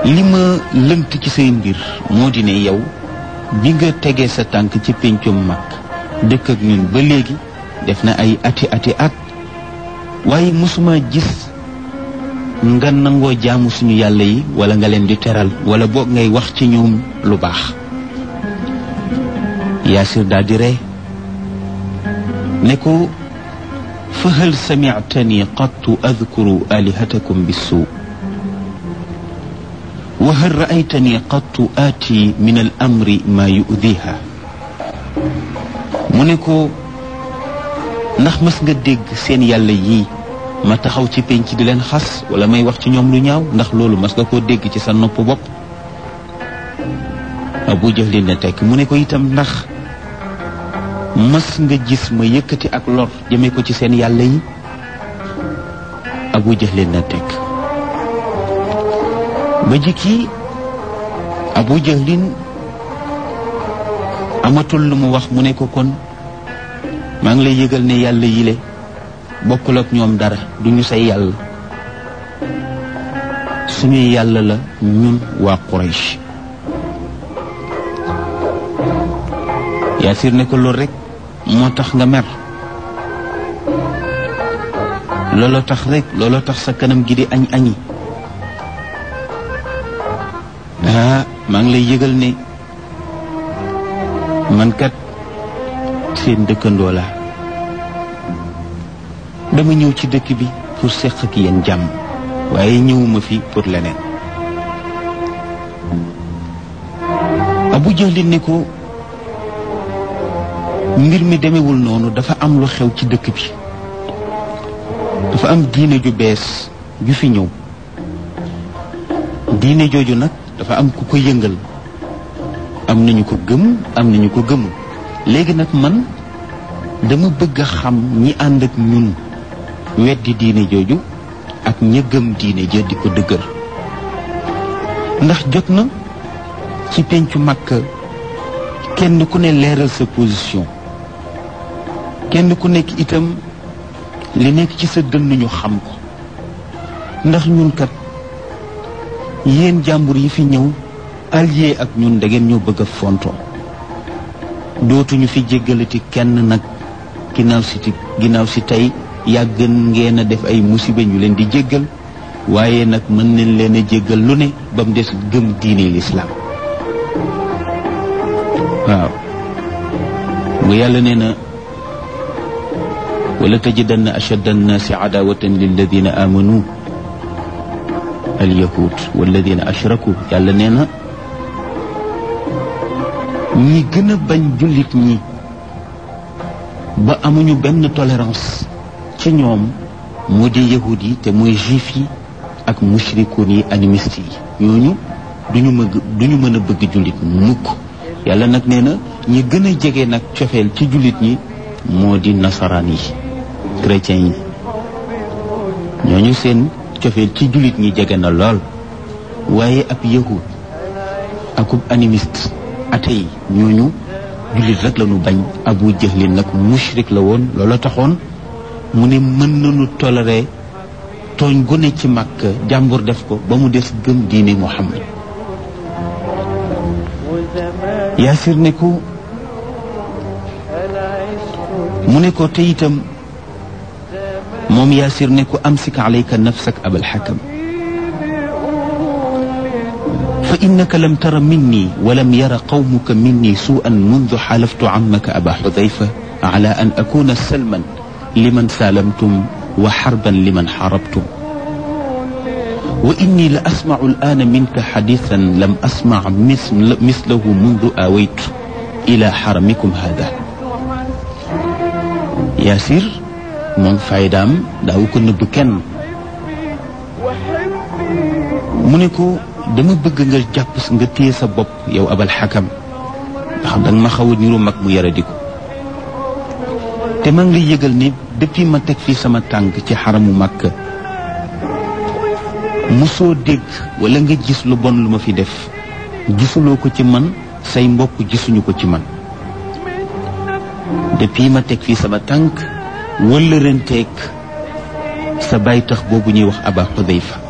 li ma lënt ci say mbir moo di ne yow bi nga tegee sa tànk ci péncum mag dëkk ak ñun ba léegi def na ay ati ati at waaye mosuma gis nga nangoo jaamu suñu yàlla yi wala nga leen di teral wala boog ngay wax ci ñoom lu baax yaasir daal di ree ne ko fa hal samictani qattu adkuru alihatakum bissuu wa hal raaytani qattu aati min al amri maa yudiha mu ne ko ndax mës nga dégg seen yàlla yii ma taxaw ci penc di leen xas wala may wax ci ñoom lu ñaaw ndax loolu mas nga koo dégg ci sa nopp bopp abu jahlin ne tekk mu ne ko itam ndax mas nga gis ma yëkkati ak lor jëme ko ci seen yàlla yi abu jahlin ne tekk ba jikki abu jahlin amatul lu mu wax mu ne ko kon maa ngi lay yëgal ne yàlla yile bokkul ak ñoom dara duñu say yàlla suñuy yàlla la ñun waa Quraysh Yaasir ne ko loolu rek moo tax nga mer looloo tax rek looloo tax sa kanam gi di añ añi ah maa ngi lay yëgal ne man kat seen dëkkandoo la dama ñëw ci dëkk bi pour seq ak yéen jàmm waaye ñëwuma fi pour leneen Abu Jahlin ne ko mbir mi demewul noonu dafa am lu xew ci dëkk bi dafa am diine ju bees ju fi ñëw diine jooju nag dafa am ku ko yëngal am nañu ko gëm am nañu ko gëmul léegi nag man dama bëgg a xam ñi ànd ak ñun weddi diine jooju ak ña gëm diine ja di ko dëgër ndax jot na ci pencu Makka kenn ku ne leeral sa position kenn ku nekk itam li nekk ci sa dënn ñu xam ko ndax ñun kat yéen jàmbur yi fi ñëw allié ak ñun da ngeen ñoo bëgg a fontoo dootuñu fi jéggalati kenn nag ginnaaw si ginnaaw si tey yàgg ngeen a def ay musiba ñu leen di jéggal waaye nag mën nañ leen a jéggal lu ne ba mu des gëm diine lislaam waaw bu yàlla nee na wala tajidanna ashadda annaasi adawatan lilladina amanu alyahud walladina ashraku yàlla nee na ñi gën a bañ jullit ñi ba amuñu benn tolérance ci ñoom moo di yahud yi te mooy juif yi ak mushrikoon yi animiste yi ñooñu duñu mëgg duñu mën a bëgg jullit mukk yàlla nag nee na ñi gën a jege nag cofeel ci jullit ñi moo di nasaraan yi chrétien yi ñooñu seen cofeel ci jullit ñi jege na lool waaye ab yahud akub animiste atey ñooñu jullit rek la ñu bañ abu jahlin nag mushrik la woon loola taxoon mu ne mën nañu toléré tooñ gu ne ci màkk jàmbur def ko ba mu des gëm diine muhammad yaasir ne ko mu ne ko te itam moom yaasir ne ko amsik alayka nafsak abal xakam fa innaka lam tara minni walam yara qawmuka minni suu'an mundu xalaftu ammaka aba xudayfa ala an akuna salman liman salamtum wa xarban liman xarabtum wa inni la asmacu al'aana minka xadiisan lam asmac mislahu mundu aawaytu ila xaramikum hada yaasir moom faydaam daawu ko nëbb kenn mu ne ko dama bëgg nga jàpp nga téye sa bopp yow abal xakam ndax danga ma xaw a niru mag mu yaradiku te maa ngi lay yëgal ne depuis ma teg fii sama tànk ci xaramu màkk mosoo dégg wala nga gis lu bon lu ma fi def gisuloo ko ci man say mbokk gisuñu ko ci man depuis ma teg fii sama tànk wala renteeg sa baay tax boobu ñuy wax aba xudayfa